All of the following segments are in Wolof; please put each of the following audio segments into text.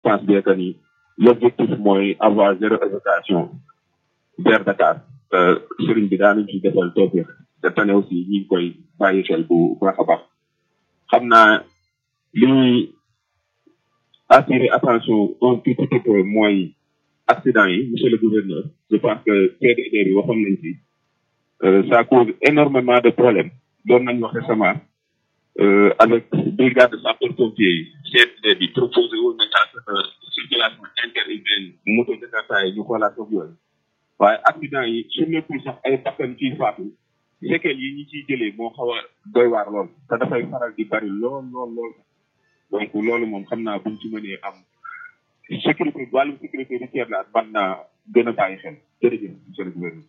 pense bien que ni l'objectif mooy avoir zéro évocation vers Dakar sëriñ bi daanañ ci defal toofir te tane aussi ñi ngi koy bàyyi xel bu baax a baax xam naa li ñuy attirer attention un tout petit peu mooy accident yi monsieur le gouverneur je pense que CDD bi waxoon nañ ci ça cause énormément de problèmes doon nañ wax récemment avec brigade de sapeurs-pompiers yi CDD bi proposé woon nañ à ce que circulation interurbaine moto Jakarta yi ñu xoolaat ko yooyu waaye accident yi su nekkul sax ay bakkan ciy faatu séquelles yi ñi ciy jëlee moo xaw a doy waar lool te dafay faral di bari lool lool lool donc loolu moom xam naa buñ ci mënee am sécurité wàllum sécurité routière la ban naa gën a bàyyi xel jërëjëf monsieur le gouverneur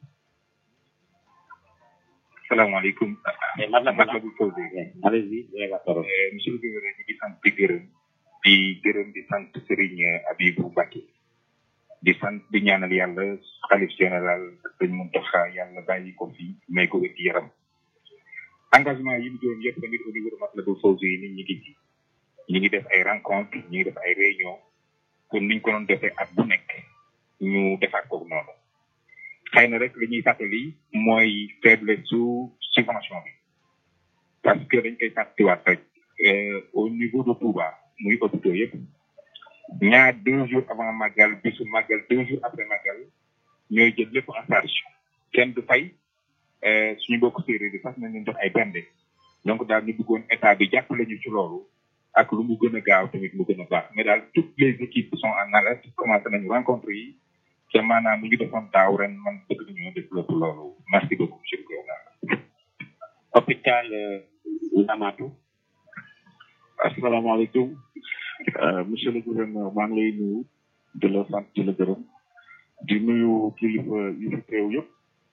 salaamaaleykum. man la man la bu posé. allez-y monsieur le gouverneur ñu ngi sant di gërëm di gërëm di sant Serigne Abibou Mbacké di sant di ñaanal yàlla xalif général dañ mun taxa yàlla bàyyi ko fi may ko wér yaram engagement yi mu doon yëpp tamit au niveau de Matlaboul Fawzeyni ñi ngi ci ñi ngi def ay rencontre ñi ngi def ay réunion kon niñ ko doon defee at bu nekk ñu defaat ko noonu xëy na rek li ñuy fàttali mooy faiblesse su subvention bi parce que dañ koy fàttiwaat rek au niveau de Touba muy hôpitaux yëpp ñaar deux jours avant màggal bisu màggal deux jours après màggal ñooy jël lépp en charge kenn du fay suñu bokk séeréer bi fas nañ leen jox ay bende donc daal ñu bëggoon état bi jàppale ñu ci loolu ak lu mu gën a gaaw tamit mu gën a baax mais daal toutes les équipes sont en alerte commencé nañu rencontre yi te maanaam lu ñu defoon daaw ren man bëgg nañoo développé loolu merci beaucoup monsieur le gouverneur hôpital Ndamatou asalaamaaleykum monsieur le gouverneur maa ngi lay nuyu di la sant di la gërëm di nuyu kilifa yi fi teew yëpp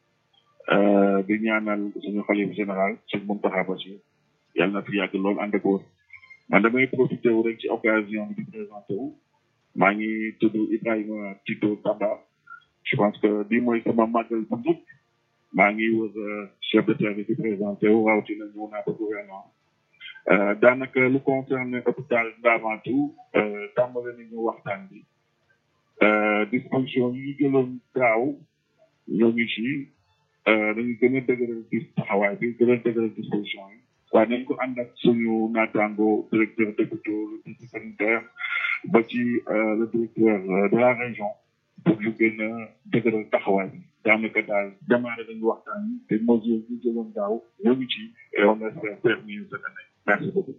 di ñaanal suñu xalif général sëñ Mountakha Bassirou yàlla na fi yàgg lool ànd ak wóor man damay profité wu rek ci occasion bi di présenté wu maa ngi tudd Ibrahima Tito Tamba je pense que bii mooy sama màggal bu njëkk maa ngi wër chef de service di présenté wu rawatina ñëw naa ba gouvernement daanaka lu concerne hôpital Ndamatou tàmbale nañu waxtaan bi disposition yi ñu jëloon daaw ñoo ngi ci dañu gën a dëgëral ci taxawaay bi gën a dëgëral disposition yi waaye nañ ko ànd ak suñu naataango directeur d'hôpital le district sanitaire ba ci le directeur de la région pour ñu gën a dëgëral taxawaay bi daanaka daal démarré nañu waxtaan yi te mesures yi jëloon daaw ñoo ngi ci et on espère faire mieux cette année merci beaucoup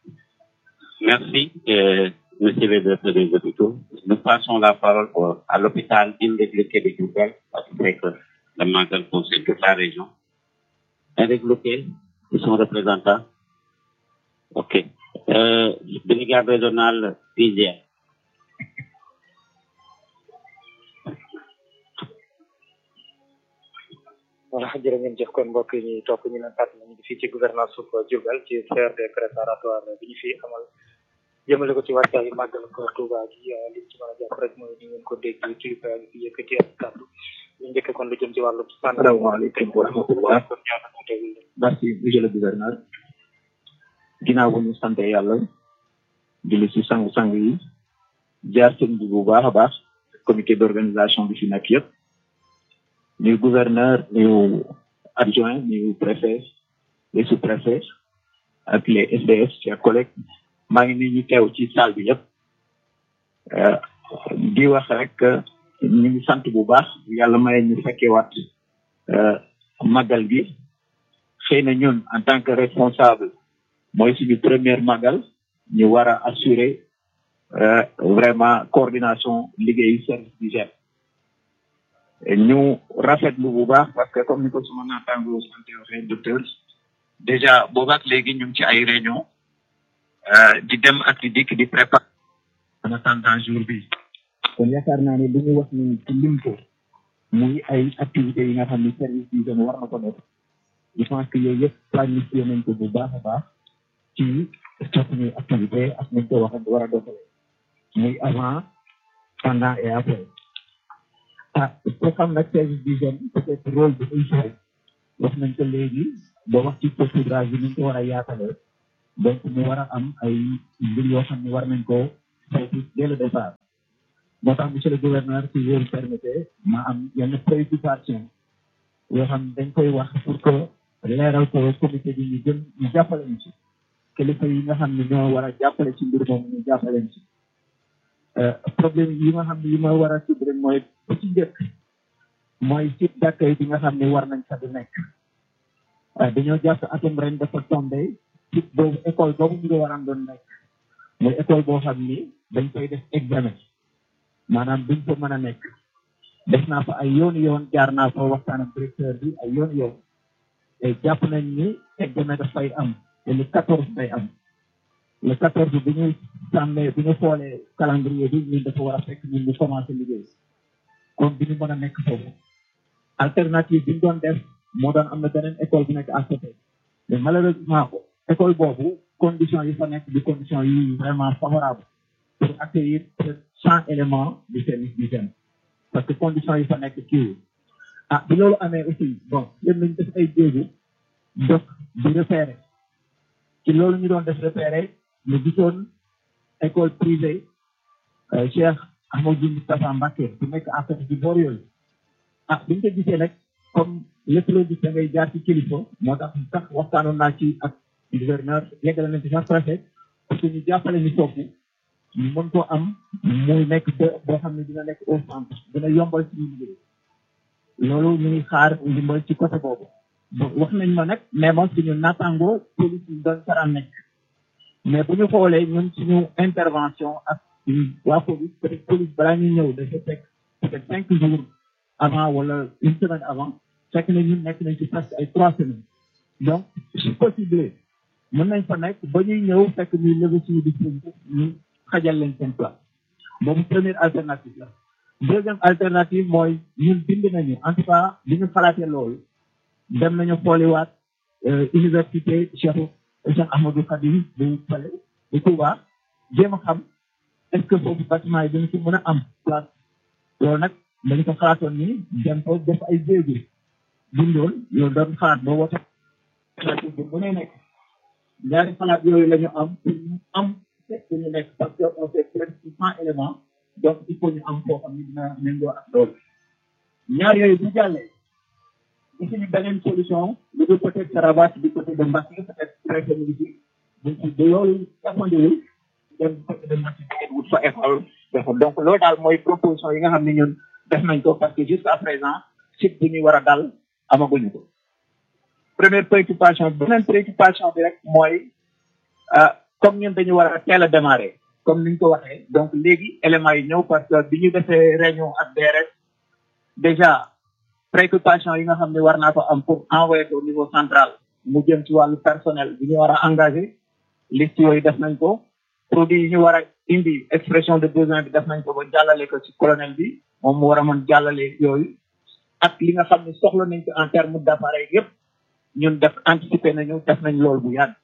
Merci, euh, monsieur le directeur des hôpitaux. Nous passons la parole au- à l'hôpital Indégloqué de Djoubel, parce que c'est que le mandat concerne toute la région. Indégloqué, ils sont représentants. OK. Euh, brigade régionale PGA. voilà jërë ngeen jëf kon mbokk yi ñuy topp ñu leen fàttali ñu ngi fii ci gouvernance su Diourbel ci CRD préparatoire bi ñu fi amal jëmale ko ci wàccaayu màggal ko Touba gi li ñu ci mën a jàpp rek mooy ni ngeen ko dégg ci fi yëkkati ak kàddu ñu njëkk kon lu jëm ci wàllu sànni Salaamaaleykum wa rahmatullah. kon ñaata ko tegul leen merci monsieur le gouverneur ginnaaw bu ñu sante yàlla julli si sang-sang yi jaar sëñ bi bu baax a baax comité d'organisation bi fi nekk yëpp nuyu gouverneur nuyu adjoint nuyu préfet les sous-préfets ak les SDS chers collègues maa ngi nii ñu teew ci salle bi yëpp Euh, di wax rek euh, ñu ngi sant bu baax yàlla may ñu fekkewaat euh, màggal gi xëy na ñun en tant que responsable mooy suñu première magal ñu war a assurer euh, vraiment coordination liggéeyu service d'hygiène ñu rafetlu bu baax parce que comme ni ko suma naataango santé waxee docteur déjà boobaak léegi ñu ngi ci ay réunion euh, di dem ak di dikk di préparer en attendant jour bi kon yaakaar naa ne li ñu wax ni ci lim ko muy ay activités yi nga xam ni service d'hygiène war na ko def je pense que yooyu yëpp planifié nañ ko bu baax a baax ci suñuy activité ak nañ ko wax war a doxale muy avant pendant et après ah ko xam nag service d'hygiène peut-être rôle bi muy joué wax nañ ko léegi ba wax ci saupoudrage bi ni ñu ko war a yaatalee donc mu war a am ay mbir yoo xam ne war nañ ko foofu dès le départ moo tax monsieur le gouverneur si vous me permettez ma am yenn préoccupation yoo xam ne dañ koy wax pour que leeral ko comité bi ñu gën ñu jàppale ñu ci kilifa yi nga xam ne ñoo war a jàppale ci mbir moom ñu jàppale ñu ci problème yi nga xam ne yi ma war a tudd rek mooy bu ci njëkk mooy site d'accueil bi nga xam ne war nañ fa di nekk dañoo jàpp atum ren dafa tombé site boobu école boobu ñu ngi waram doon nekk mooy école boo xam ni dañ koy def examen maanaam duñ fa mën a nekk def naa fa ay yoon yoon jaar naa fa waxtaan ak directeur bi ay yoon yoon te jàpp nañ ni examen dafay am te le quatorze day am le quatorze bi ñu sàmmee bi ñu xoolee calendrier bi ñun dafa war a fekk ñun ñu commencé liggéey kon bi ñu mën a nekk foofu alternative bi ñu doon def moo doon am na beneen école bu nekk à côté mais malheureusement école boobu conditions yi fa nekk di conditions yi vraiment favorable pour accueillir cent éléments du service d'hygiène parce que conditions yi fa nekk kii ah bi loolu amee aussi bon yéen nañ def ay jéego donc di repérer ci loolu ñu doon def repérer ñu gisoon école privée Cheikh Ahmadou Moustapha Mbacké bu nekk à côté ci boor yooyu ah bi ñu ko gisee nag comme lépp loo gis da ngay jaar ci kilifa moo tax sax waxtaanoon naa ci ak gouverneur yeggale nañ ci sax préfet parce que ñu jàppale ñu foofu ñu mën koo am muy nekk boo xam ne dina nekk au centre dina yombal ci ñu liggéey loolu ñu ngi xaar ndimbal ci côté boobu bon wax nañ ma nag mais moom suñu nattangoo police yi doon faraan nekk mais bu ñu xoolee ñun suñu intervention ak waa police peut être police balaa ñuy ñëw dafa fekk peut être cinq jours avant wala une semaine avant fekk na ñun nekk nañ ci presque ay trois semaines donc si possible mën nañ fa nekk ba ñuy ñëw fekk ñuy lever suñu dispositif ñu xajal leen seen place boobu première alternative la deuxième alternative mooy ñun bind nañu en tout cas li ñu xalaatee loolu dem nañu xooliwaat université Cheikh Cheikh Ahmadou Khadim bu fale bu Touba jéem a xam est ce que foofu bâtiment yi dañu ci mën a am place loolu nag dañu ko xalaatoon ni dem ko def ay jéego bindoon loolu doon xalaat ba wote bu mënee nekk ñaari xalaat yooyu la ñu am pour ñu am fekk ñu nekk parce que on fait presque cent éléments donc il faut ñu am foo xam ne dina méngoo ak loolu ñaar yooyu bu jàllee gisuñu beneen solution lu dul peut être Sarabat du côté de Mbacké peut être préfet mu ngi ci buñ ci de loolu jàppandiwul dem côté de Mbacké ngeen wut fa école dafa donc loolu daal mooy proposition yi nga xam ne ñun def nañ ko parce que jusqu'à présent site bu ñuy war a dal amaguñu ko première préoccupation beneen préoccupation bi rek mooy comme ñun dañu war a teel a démarrer comme ni ñu ko waxee donc léegi éléments yi ñëw parce que bi ñu defee réunion ak DRS déjà préoccupation yi nga xam ne war naa ko am pour envoyer ko au niveau central mu jëm ci wàllu personnel bi ñu war a engagé liste yooyu def nañ ko produit yi ñu war a indi expression de besoin bi def nañ ko ba jàllale ko ci colonel bi moom mu war a mën jàllale yooyu ak li nga xam ne soxla nañ ko en terme d'appareil yëpp ñun def anticiper nañu def nañ loolu bu yàgg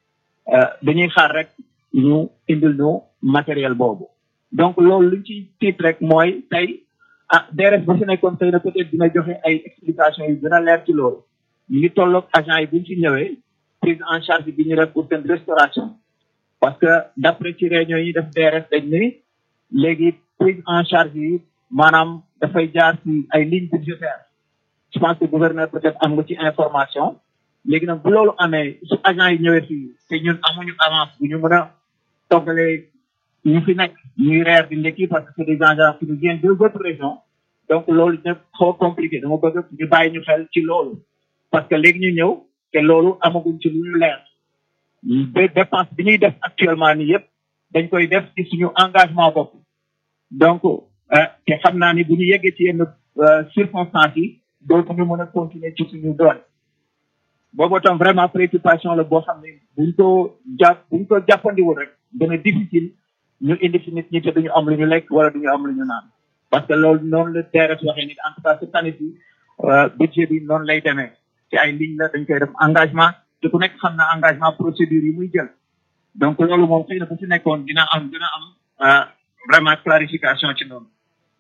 dañuy xaar rek ñu indil ñu matériel boobu donc loolu luñ ci tiit rek mooy tey ah DRS ba fi nekkoon tey na peut-être dina joxe ay explication yu gën a leer ci loolu ñu ngi tolloog agent yi buñ ci ñëwee prise en charge bi ñu def pour seen restauration parce que d'après ci réunion yi def DRS dañ ni léegi prise en charge yi maanaam dafay jaar ci ay lignes budgétaires je pense que gouverneur peut-être am nga ci information léegi nag bu loolu amee su agent yi ñëwee fii te ñun amuñu avance bu ñu mën a toggalee ñu fi nekk ñuy reer di ndekki parce que c'est des agents qui nous viennent d'autres régions donc loolu dina xaw compliqué dama bëgg ñu bàyyi ñu xel ci loolu parce que léegi ñu ñëw te loolu amaguñ ci lu ñu leer ba dépense bi ñuy def actuellement nii yëpp dañ koy def ci suñu engagement bopp donc te xam naa ni bu ñu yeggee ci yenn circonstances yi dootuñu mën a continuer ci suñu doole boobu tam vraiment préoccupation la boo xam ne buñ ko jàpp buñ ko jàppandiwul rek dana difficile ñu indi fi nit ñi te duñu am lu ñu lekk wala duñu am lu ñu naan parce que loolu noonu la DRS waxee ni en tout cas cette année ci budget bi noonu lay demee ci ay ligne la dañ koy def engagement te ku nekk xam na engagement procédure yi muy jël donc loolu moom xëy na bu ci nekkoon dina am dina am vraiment clarification ci noonu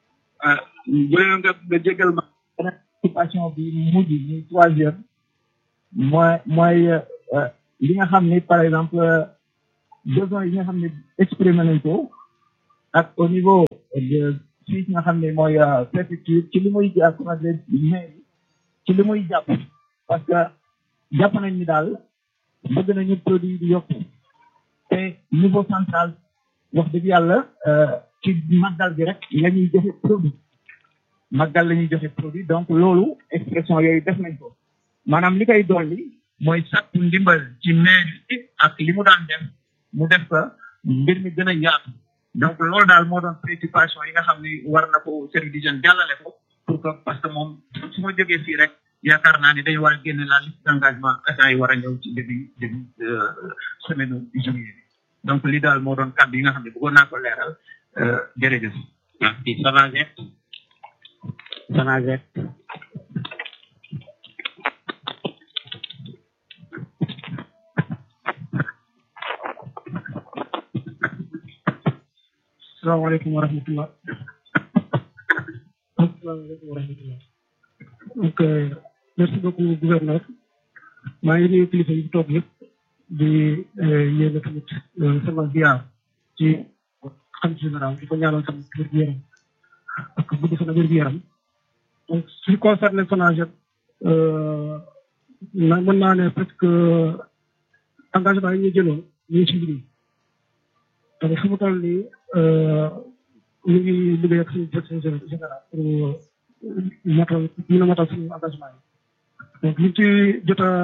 bu leen nga nga jégal ma préoccupation bi mujj ni troisième mooy mooy li nga xam ni par exemple besoin yi nga xam ne exprimé nañ ko ak au niveau de fii nga xam ne mooy préfecture ci li muy ak maire ci li muy jàpp parce que jàpp nañ ni daal bëgg nañu produit di yokku te niveau central wax dëgg yàlla ci màggal bi rek la ñuy joxe produit màggal la ñuy joxe produit donc loolu expression yooyu def nañ ko maanaam li koy dolli mooy sàkku ndimbal ci maire bi ak li mu daan def mu def ko mbir mi gën a yaatu donc loolu daal moo doon préoccupation yi nga xam ni war na ko service d'hygiène jàllale ko pour que parce que moom su ma jógee fii rek yaakaar naa ni dañu war a génne la liste d'engagement agents yi war a ñëw ci début début semaine juillet bi donc li daal moo doon kàddu yi nga xam ne bëggoon naa ko leeral jërëjëf. merci Sonaged Sonaged salaamaaleykum wa rahmatullah asalaamaaleykum wa rahmatullah donc merci beaucoup gouverneur maa ngi nuyu kilifa yi toog yëpp di yéene tamit sama ziar ci xam général di ko ñaanal tamit wér gu yaram ak gudd fan wér gu yaram donc su concerné Sonaged na mën naa ne presque engagement yi ñu jëloon ñu ngi ci liggéey donc fu mu toll nii ñu ngi liggéey ak suñu direction générale pour matal mën a matal suñu engagement yi donc liñ ci jot a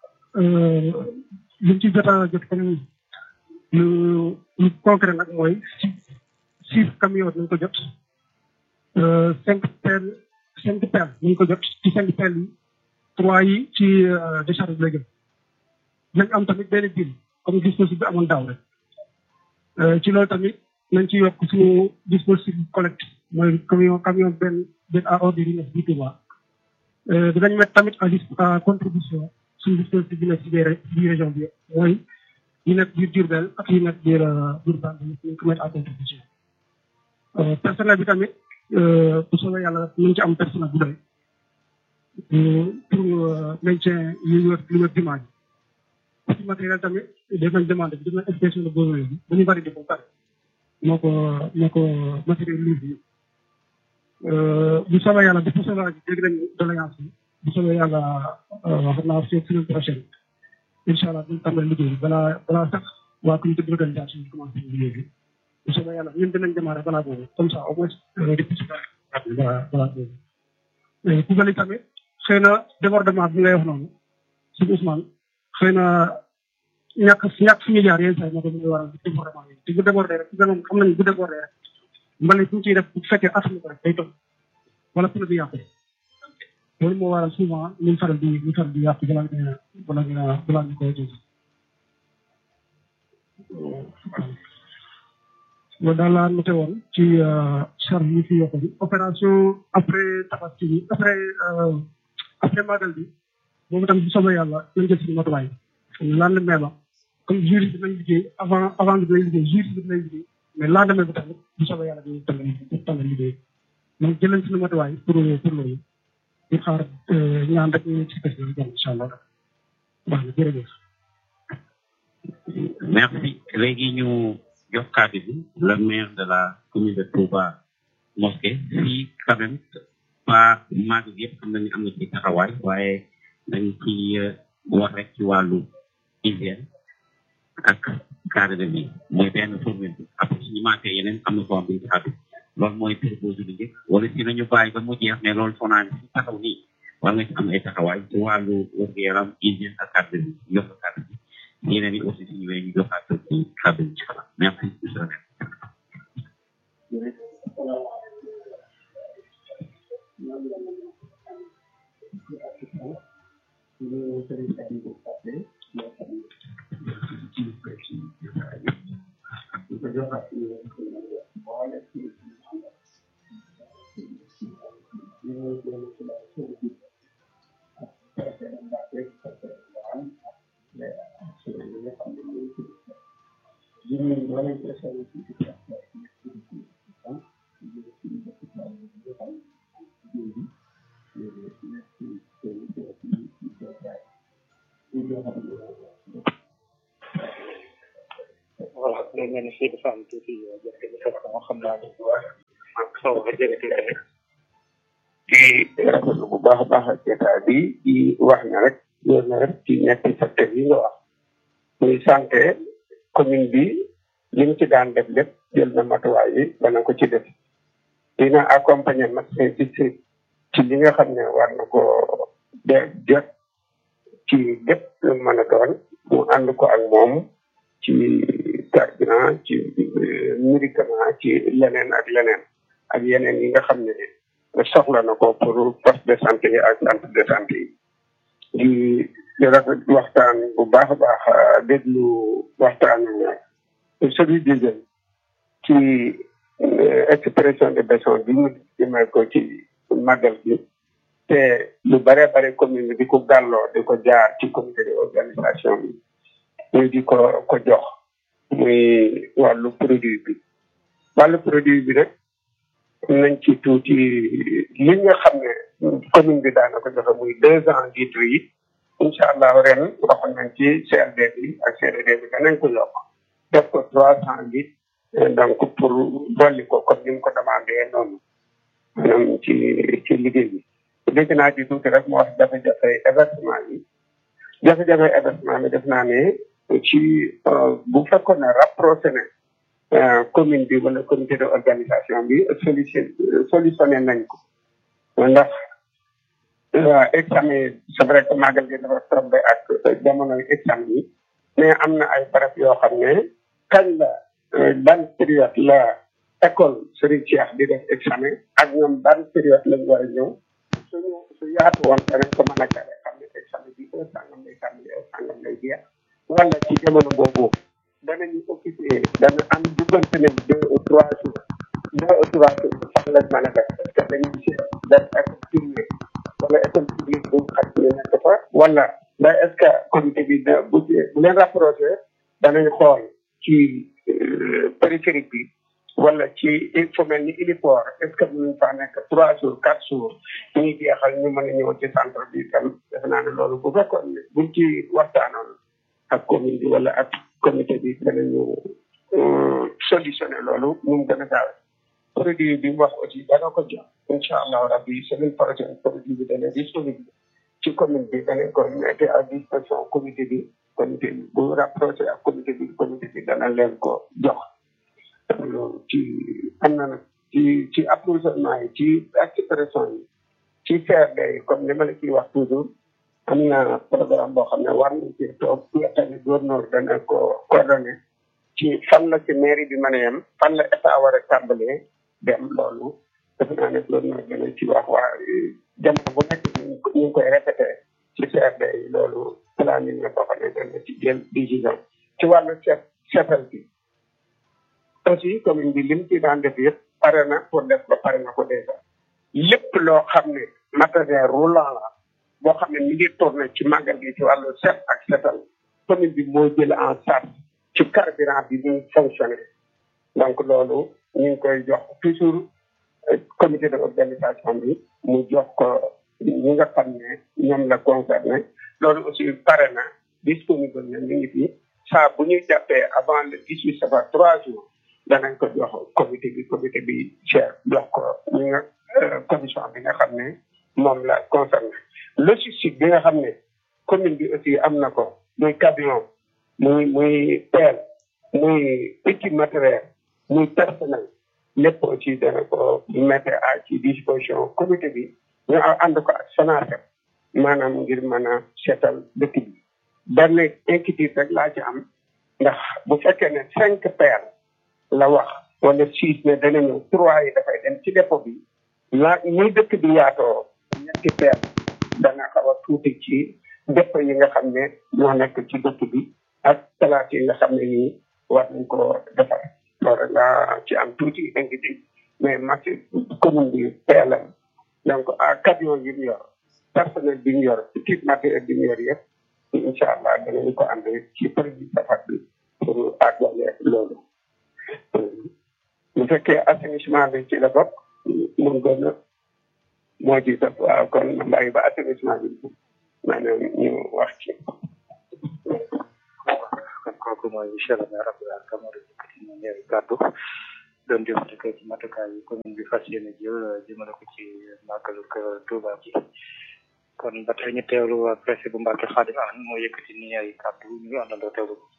liñ ci jot a jot comme lu lu concret nag mooy six six camions nañ ko jot cinq pelles cinq pelles nañ ko jot ci cinq pelles yi trois yi ci décharge bi la jëm nañ am tamit benn bill comme dispositif bi amoon daaw rek ci loolu tamit nañ ci yokk suñu dispositif collecte mooy camion camion benn benn à ordre yi nekk bi Touba dinañ mettre tamit à contribution suñu dispositif bi nekk ci biir biir région bi mooy yi nekk biir Diourbel ak yi nekk biir biir Bambey nañ ko mettre à contribution personnel bi tamit bu soobee yàlla nañ ci am personnel bu doy pour maintien yu wër lu wër jumaa ji ci matériel tamit def nañ demande bi def nañ inspection de besoin bi bu ñu validé ko pare moo ko moo ko matériel lourd bi bu soobee yàlla depuis soobee yàlla dégg nañ doléance bi bu soobee yàlla xam naa fii semaine prochaine incha allah duñ tàmbali liggéey bi balaa balaa sax waa comité d'organisation bi commencé liggéey bi bu soobee yàlla ñun dinañ démarrer balaa boobu comme ça au moins depuis si balaa balaa boobu Koungheul yi tamit xëy na débordement bi ngay wax noonu suñu Ousmane xëy na ñàkk ñàkk suñu jaar yenn saa yi moo ko mën a waral débordement yi te bu débordé rek moom xam nañu bu débordé rek mbalit ñu ciy def bu fekkee attan ko rek day toog wala pneu bi yàqu loolu moo waral souvent ñu faral di ñu faral di yàqu balaa ñu balaa ñu balaa ñu koy jël loolu daal laa noté woon ci charge yi fi yokku bi opération après tabaski bi après après magal bi boobu tam bu soobee yàlla nañ jël suñu matuwaay lendemain ba comme jour bi dinañ liggéey avant avant bi dinañ liggéey jour bi dinañ liggéey mais lendemain bi tamit bu soobee yàlla dinañ tàmbali tàmbali liggéey donc jëleen suñu matuwaay pour pour loolu ñu xaar ñaan rek ñu ci kës bi jàmm incha allah baax na jërëjëf merci léegi ñu jox kàddu bi le maire de la commune de Touba Mosquée fii quand même pas mag yëpp xam nañu am na ci taxawaay waaye dañ ci wax rek ci wàllu hygiène ak cadre de vie mooy benn formule bi après suñu manqué yeneen am na forme bi ci xatu loolu mooy proposé bi njëkk wala si nañu bàyyi ba mu jeex mais loolu foo naa ne si taxaw nii war nga ci am ay taxawaay ci wàllu wér-gu-yaram hygiène ak cadre de vie yokk cadre bi yeneen yi aussi si ñëwee ñu joxaat ci cadre bi ci kanam merci monsieur le maire voilà léegi mel ni fii dafa am tuuti jafe-jafe moo xam naa ne xaw a jege tuuti rek. di rafetlu bu baax a baax ak état bi di wax ne rek loolu na rek ci ñetti secteur yi nga wax muy santé commune bi li mu ci daan def lépp jël na matuwaay yi dana ko ci def dina accompagner médecin district ci li nga xam ne war na ko de jot ci lépp lu mën a doon mu ànd ko ak moom ci carburant ci médicament ci leneen ak leneen ak yeneen yi nga xam ne soxla na ko pour poste de santé yi ak centre de santé yi di di rafet waxtaan bu baax a baax déglu waxtaan celui du jeune ci expression de besoin bi mu jëmee ko ci màggal gi te lu bare bare commune bi di ko gàlloo di ko jaar ci comité de organisation bi ñu di ko ko jox muy wàllu produit bi wàllu produit bi rek nañ ci tuuti li nga xam ne commune bi daana ko joxe muy deux ans litres yi incha allah ren waxoon nañ ci CRD bi ak CRD bi danañ ko yokk def ko trois cent litres donc pour dolli ko comme ni mu ko demandé noonu maanaam ci ci liggéey bi dégg naa ci tuuti rek mu wax jafe-jafe hébergement yi jafe-jafe hébergement bi def naa ne ci bu fekkoon ne rapproché ne commune bi wala comité de organisation bi solution solutionné nañ ko ndax examen c'est vrai que màggal gi dafa tombé ak jamonoy examen yi mais am na ay barab yoo xam ne kañ la ban période la école Serigne Cheikh di def examen ak ñoom ban période lañ war a ñëw suñu su yaatu woon danañ ko mën a jare xam ne examen bi heure sàngam lay tàmbali heure sàngam lay jeex wala ci jamono boobu danañu occupé dana am duggante nañ deux ou trois jours deux ou trois jours fan lañ mën a def est ce que dañuy si def école privée wala école publique bu xaj ñu nekk fa wala da est ce que comité bi da bu bu leen rapproché danañ xool ci périphérique bi wala ci il faut mel ni héliport est ce que mënuñ faa nekk trois jours quatre jours ñuy jeexal ñu mën a ñëw ci centre bi tam defe naa ne loolu bu fekkoon ne buñ ci waxtaanoon ak commune bi wala ak comité bi danañu solutionné loolu nu mu gën a gaawe produit bi mu wax aussi dana ko jox incha allah rabbi semaine prochaine produit bi dana disponible ci commune bi danañ ko mettre à disposition comité bi comité bi bu rapproché ak comité bi comité bi dana leen ko jox ci am na nag ci ci approvisionnement yi ci expression yi ci CRD yi comme ni ma la ciy wax toujours am na programme boo xam ne war nañ ci toog tamit gouverneur dana ko coordonné ci fan la ci mairie bi mën a yem fan la état war a tàmbalee dem loolu defe naa ne gouverneur dana ci wax waa jamono bu nekk ñu ngi koy répété ci CRD yi loolu planning la boo xam ne dana ci jël décision ci wàllu set setal bi aussi commune bi lim ci daan def yëpp pare na pour def ba pare na ko déjà lépp loo xam ne matériel roulant la boo xam ne mi ngi tourné ci màggal gi ci wàllu set ak setal commune bi moo jël en charge ci carburant bi muy fonctionné donc loolu ñu ngi koy jox toujours comité de organisation bi mu jox ko ñi nga xam ne ñoom la concerné loolu aussi pare na disponible na mi ngi fi saa bu ñuy jàppee avant le dix huit safar trois jours danañ ko jox comité bi comité bi cher jox ko ñi nga commission bi nga xam ne moom la concerné logistique bi nga xam ne commune bi aussi am na ko muy camion muy muy pelle muy équipe matériel muy personnel lépp aussi dana ko mettre à ci disposition comité bi ñu ànd ko ak SONACED maanaam ngir mën a seetal dëkk bi benn inquiétude rek laa ci am ndax bu fekkee ne cinq paires la wax wala six ne dana ñëw trois yi dafay dem ci dépôt bi la ñuy dëkk bi yaatoo ñetti paires dana xaw a tuuti ci dépôt yi nga xam ne ñoo nekk ci dëkk bi ak place yi nga xam ne nii war nañ ko defar loolu laa ci am tuuti inquiétude mais marché commune bi PLM donc à camion yi mu yor personnel bi ñu yor équipe matériel bi ñu yor yëpp incha allah danañ ko ànd ci produit safar bi pour àggale loolu bu fekkee assainissement bi ci la bokk mun gën a moo ci def waaw kon ma bàyyi ba assainissement bi maanaam ñu wax ci kooku mooy monsieur le maire Abdoulaye Camara nañ ay kàddu doon jëf rek ci matukaay yi commune bi fas yéene jël jëmale ko ci màggalu Touba bi kon ba tey ñu teewlu waa presse bu Mbacke Khadim An moo yëkkati ni ay kàddu ñu àndandoo teewlu ko.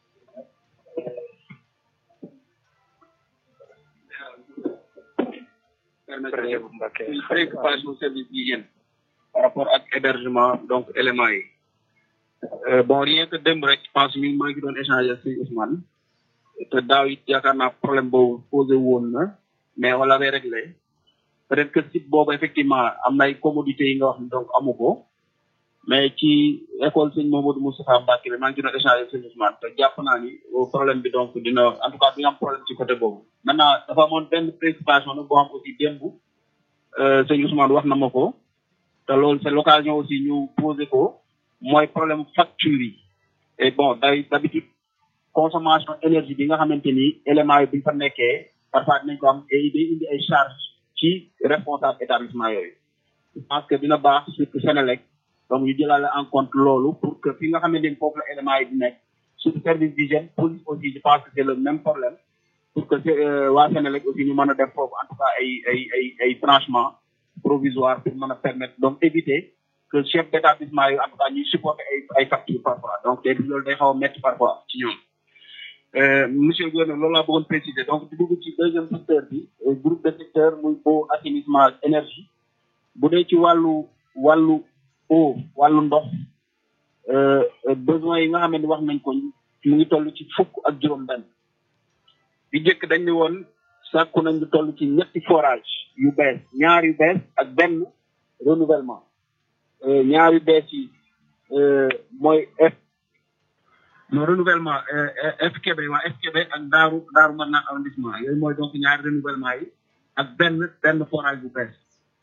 presse bu Mbacke préoccupation service d'hygiène par rapport ak hébergement donc éléments yi bon rien que démb rek je pense mi maa ngi doon échanger ak sëñ Ousmane te daaw it yaakaar naa problème boobu posé woon na mais on l'avait réglé peut-être que site boobu effectivement am na ay commodités yi nga wax ni donc amu ko mais ci école sëñ Mamadou Moustapha Mbacke bi maa ngi doon échanger ak sëñ Ousmane te jàpp naa ni problème bi donc dina en tout cas dina am problème ci côté boobu maintenant dafa amoon benn préoccupation nag boo xam aussi démb sëñ Ousmane wax na ma ko te loolu c'est l'occasion aussi ñu poser ko mooy problème facture yi et bon day d'habitude consommation énergie bi nga xamante ni éléments yi buñ fa nekkee parfois dinañ ko am et day indi ay charges ci responsable établissement yooyu je pense que dina baax surtout Sénélec donc ñu jëlaale en compte loolu pour que fi nga xamante ni foofu la éléments yi di nekk surtout service d'hygiène police aussi je pense que c'est le même problème pour que waa Sénélec aussi ñu mën a def foofu en tout cas ay ay ay ay branchements provisoires pour mën a permettre donc éviter que chef d'établissement yi en tout cas ñuy supporter ay ay factures parfois donc te loolu day xaw a métti parfois ci ñoom monsieur le gouverneur loolu laa bëggoon préciser donc di dugg ci deuxième secteur bi groupe de secteur muy eau assainissement énergie bu dee ci wàllu wàllu eau wàllu ndox besoin yi nga xam ne wax nañ ko mu ngi toll ci fukk ak juróom-benn bi njëkk dañ ne woon sàkku nañ lu toll ci ñetti forage yu bees ñaar yu bees ak benn renouvellement ñaar yu bees yi mooy F non renouvellement FKB waa FKB ak daaru daaru mën naa arrondissement yooyu mooy donc ñaari renouvellement yi ak benn benn forage bu bees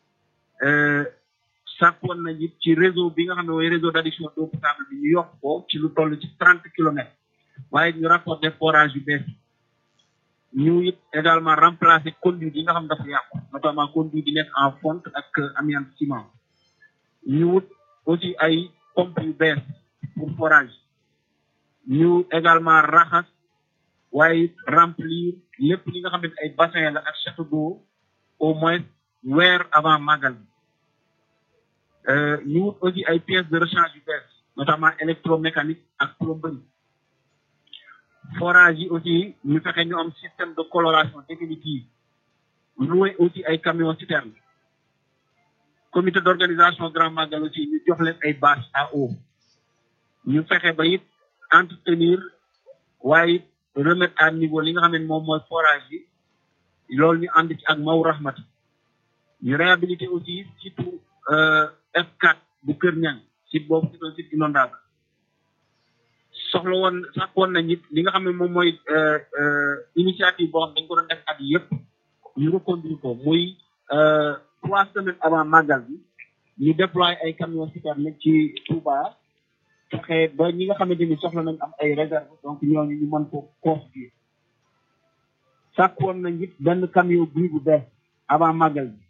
sàkkoon nañ it ci réseau bi nga xam ne mooy réseau d'adduction d'eau potable bi ñu yokk ko ci lu toll ci trente kilomètres waaye ñu raccordé forage yu bees ñu it également remplacer conduite yi nga xam dafa yàqu notamment conduite yi nekk en fonte ak amiante ciment ñu wut aussi ay pompe yu bees pour forage ñu également raxas waaye remplir lépp li nga xam ne ay bassin la ak château d'eau au moins weer avant magal bi ñu wut aussi ay pièces de rechange yu bees notamment électromécanique ak plomberie forage yi aussi ñu fexe ñu am système de coloration définitive loué aussi ay camions citernes comité d'organisation grand magal aussi ñu jox leen ay bâches à eau ñu fexe ba it entretenir waaye remettre à niveau li nga xam ne moom mooy forage yi loolu ñu ànd ci ak maw rahmati ñu réhabiliter aussi surtout F4 bu Kër Ñang site boobu c'est un site inondable soxla woon sax woon nañ it li nga xam ne moom mooy initiative boo xam dañ ko doon def at yëpp ñu reconduire ko muy trois semaines avant màggal bi ñu déployer ay camions citernes ci Touba fexe ba ñi nga xamante ni soxla nañ am ay réserve donc ñooñu ñu mën ko constituer sàkk woon nañ it benn camion bii bu bees avant màggal bi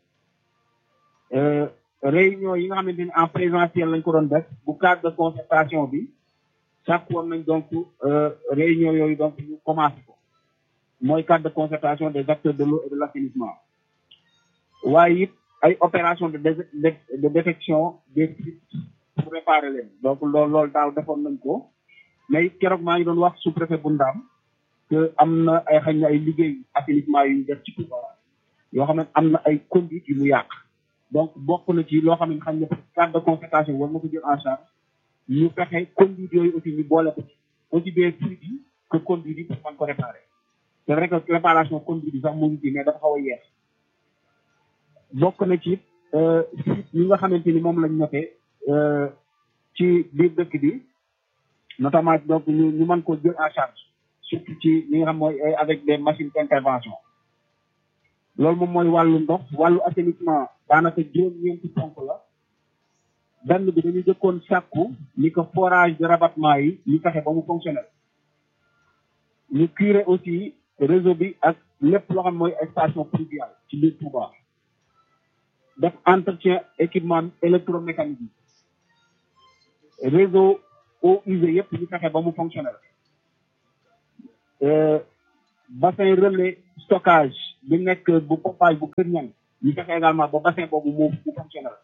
réunion yi nga xamante ni en présentiel lañ ko doon def bu cadre de concertation bi sàkk woon nañ donc réunion yooyu donc ñu commencé ko mooy cadre de concertation des acteurs de l'eau et de l'assainissement waaye it ay opération de de détection des fuites pour réparer leen donc loolu loolu daaw defoon nañ ko mais it keroog maa ngi doon wax sous-préfet bu Ndaam que am na ay xëy na ay liggéey assainissement yu ñu def ci Touba yoo xam ne am na ay conduite yu mu yàq donc bokk na ci loo xam ne xam ne cadre de concertation war na ko jël en charge ñu fexe conduite yooyu aussi ñu boole ko ci aussi bien fuites yi que conduite yi pour mën ko réparer c'est vrai que réparation conduite yi sax mu ngi ci mais dafa xaw a yeex bokk na ci fuite yi nga xamante ni moom lañ noté ci biir dëkk bi notamment donc ñu ñu mën ko jël en charge surtout ci li nga xam mooy avec des machines d'intervention loolu moom mooy wàllu ndox wàllu assainissement daanaka juróom-ñeenti ponk la benn bi dañu jëkkoon sàkku ni ko forage de rabattement yi ñu fexe ba mu fonctionnel ñu curer aussi réseau bi ak lépp loo xam mooy station pluviale ci biir Touba def entretien équipement électromécanique yi réseau eaux usées yëpp ñu fexe ba mu fonctionnel bassin relais stockage bi nekk bu pompage bu kër ñan ñu fexe également ba bassin boobu mu mu fonctionnel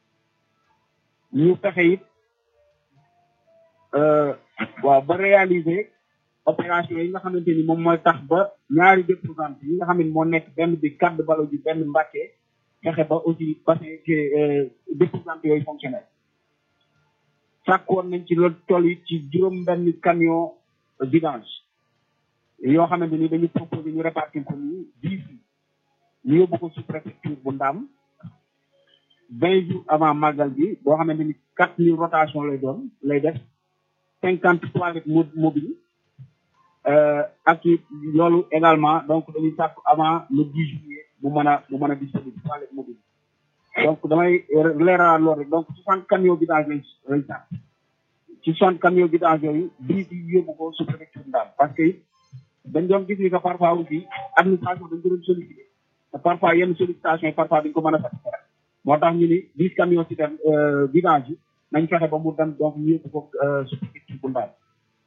ñu fexe it waaw ba réaliser opération yi nga xamante ni moom mooy tax ba ñaari déposante yi nga xam ne moo nekk benn bi cadre balo ji benn mbàkke fexe ba aussi bassin déposante yooyu fonctionnel sàkkoon nañ ci loolu toll yi ci juróom benn camion vidange yoo xamante ni dañu proposé ñu répartir ko nii dix ñu yóbbu ko sous préfecture bu ndaam vingt jours avant màggal bi boo xamante ni quatre mille rotation lay doon lay def cinquante toilettes mobile ak it loolu également donc dañuy sàkk avant le dix juillet bu mën a bu mën a disponible toilette mobile donc damay leeral loolu rek donc soixante camions vidange lañ lañ sàkk ci soixante camions vidange yooyu dix yi yóbbu ko sous préfecture ndaam parce que it dañ doon gis ni que parfois aussi administration dañ ko doon sollicité te parfois yenn sollicitation yi parfois dañ ko mën a satisfaire moo tax ñu ni dix camions ci dem vidange yi nañ fexe ba mu dem donc ñu yóbbu ko sous préfecture bu ndaam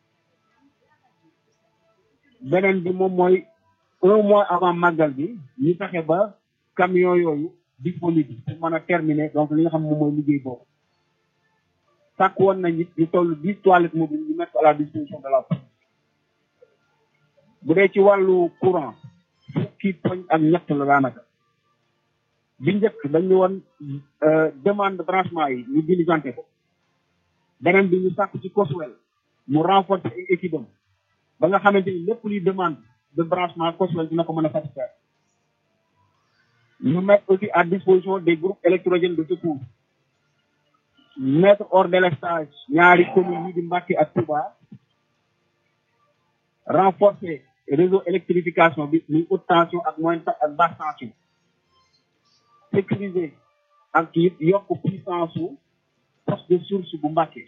beneen bi moom mooy un mois avant màggal bi ñu fexe ba camion yooyu disponible pour mën a terminer donc li nga xam moom mooy liggéey boobu sàkk woon nañ it ñu toll dix toilettes mobiles ñu mettre à la disposition de la police bu dee ci wàllu courant fukki poñ ak ñett la daanaka bi njëkk dañu woon demande branchement yi ñu diligenté ko beneen bi ñu sàkk ci COSWEL mu renforcer ay équipe am ba nga xamante ni lépp luy demande de branchement COSWEL dina ko mën a satisfaire ñu mettre aussi à disposition des groupes électrogènes de secours mettre hors délestage ñaari communes yi di Mbacké ak Touba renforcer réseau électrification bi muy haute tension ak moyenne ak basse tension sécuriser ak it yokk puissance su poste de source bu Mbacké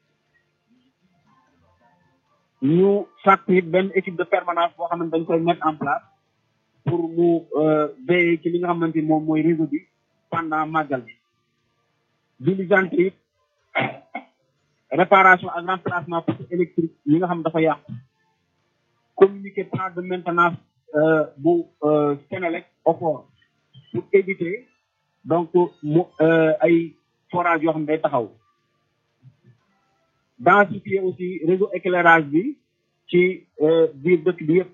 ñu sàkk it benn équipe de permanence boo xam ne dañ koy mettre en place pour mu veiller ci li nga xamante ni moom mooy réseau bi pendant màggal bi diligente it réparation ak remplacement poste électrique yi nga xam dafa yàqu communiquer plan de maintenance bu Sénélec OFOR pour éviter donc mu ay forage yoo xam ne day taxaw densifier aussi réseau éclairage bi ci biir dëkk bi yëpp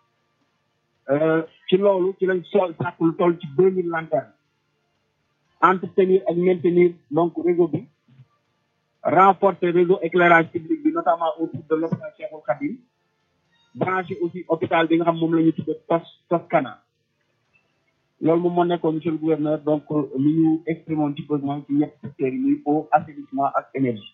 ci loolu ci lañ sol sàkk lu toll ci deux mille lanternes entretenir ak maintenir donc réseau bi renforcer réseau éclairage public bi notamment autour de l'hôpital Cheikhoul Khadim branché aussi hôpital bi nga xam moom la ñu tudde tos Toscana loolu moom moo nekkoon monsieur le gouverneur donc li ñu exprimé ci besoin ci ñett secteurs yi muy eau assainissement ak énergie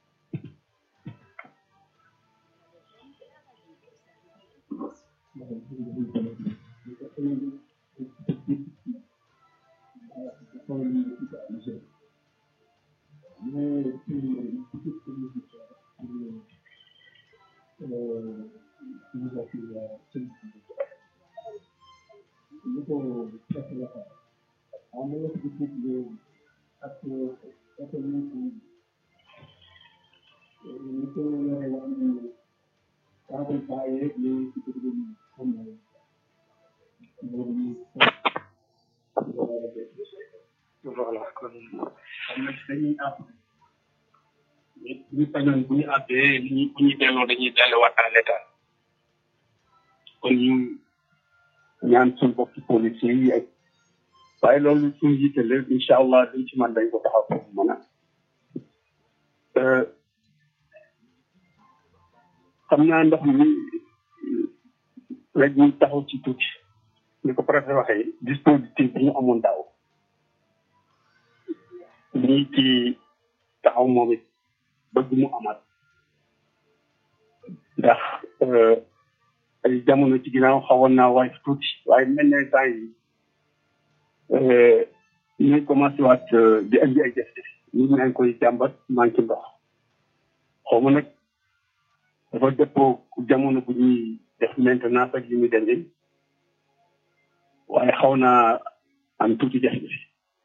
voilà kon dañuy àpp ñu sañoon bu ñu àppee li ñu bu ñu delloo dañuy delluwaat à l'état kon ñu ñaan suñu bokki policiers yi ak waaye loolu suñu jiite la incha allah duñ ci man dañ ko taxaw foofu mën a xam naa ndox mi rek ñu taxaw ci tuuti ni ko préfet waxee dispositif bi ñu amoon daaw lii ci taxaw moom it bëgg mu amaat ndax ay jamono ci ginnaaw xawoon naa waay tuuti waaye mel ne temps yi ñuy commencé waat di andi ay jafe-jafe ñu ngi koy jàmbat manqué ndox xaw ma nag dafa dëppoo jamono bu ñuy def maintenance ak yi muy demee waaye xaw naa am tuuti jafe-jafe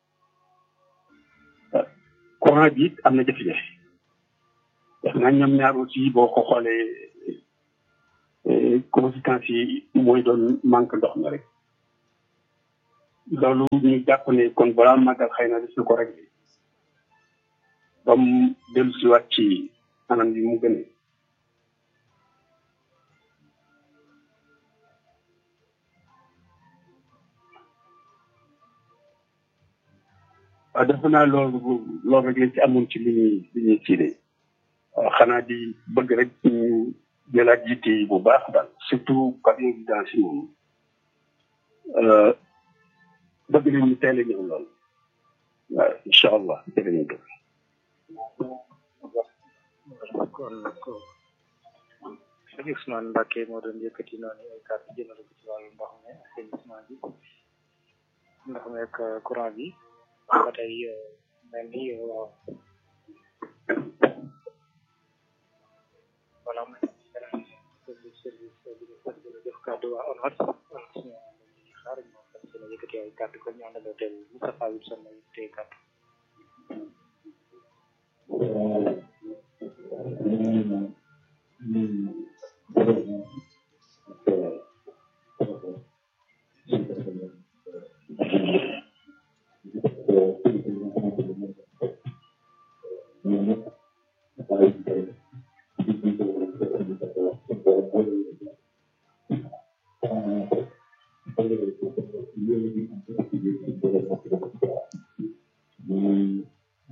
courant bi it am na jafe-jafe def naa ñoom ñaar aussi boo ko xoolee conséquences yi mooy doon manque ndox mi rek loolu ñu jàpp ne kon balaa màggal xëy na des na ko réglé ba mu dellu si waat ci anam yi mu gënee waaw defe naa loolu loolu rek lañ ci amoon ci li ñuy li ñuy ciide waaw xanaa di bëgg rek ñu jëlaat yitte yi bu baax daal surtout par évidence yi moom bëgg nañ ñu teel a ñëw lool waaw incha allah jërë ngeen jëf kon nag sëñ Ousmane Mbacke moo doon yëkkati noonu ay kàddu jëmale ko ci wàllu ndox mi assainissement bi ndox mi ak courant bi ba tey mel ni wala mu service service bi ñu def kàddu waa ONAS ONAS ñu xaar ñoo xam seen yëkkati ay kàddu kon ñu àndandoo teel Moustapha Wilson la yëkkatee kàddu